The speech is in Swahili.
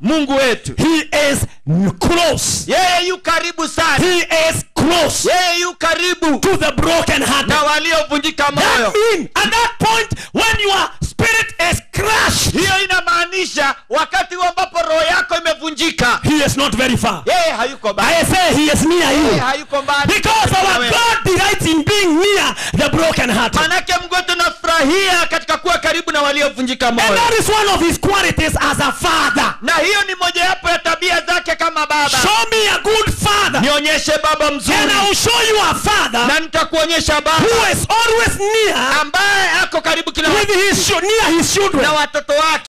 mungu wetu He is close. yeye yu karibu sana He is close yeye yu karibu to the broken hearted. na waliovunjika That moyo means at that point when your spirit is crushed, hiyo inamaanisha wakati huu ambapo roho yako imevunjika he is not very far. yeye hayuko mbali I say he is near yeye you. hayuko mbali Because Na our wewe. God delights in being near the broken hearted. manake mungu wetu nafurahia katika kuwa karibu na waliovunjika And moyo that is one of his qualities as a father. na hiyo ni mojawapo ya tabia zake kama baba Show me a good father. nionyeshe baba And I mzuri will show you a father na nitakuonyesha who baba is always near ambaye ako karibu kila with his chil- near his children. na watoto wake